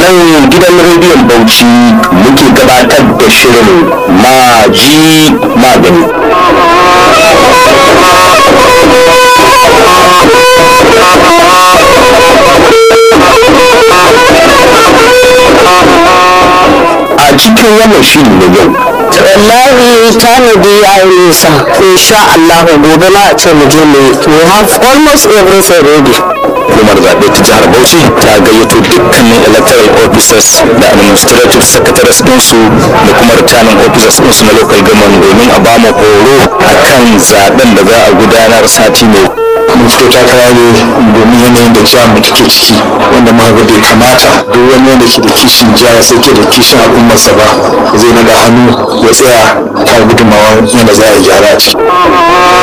nan gidan rediyon bauchi muke gabatar da shirin maji magani a cikin wannan shiri na yau wallahi tanadi ya yi nisa insha Allah gobe na a ce mu je mu we have almost everything ready hukumar zaɓe ta jihar bauchi ta gayyato dukkanin electoral officers da administrative secretaries ɗinsu da kuma returning officers ɗinsu na local government domin a ba mu horo akan zaɓen da za a gudanar sati mai mun fito takara ne domin yanayin da jihar mu take ciki wanda ma ga bai kamata duk wani wanda ke da kishin jihar sai ke da kishin al'ummarsa ba zai naga hannu ya tsaya ta gudunmawa yadda za a yi gyara a ciki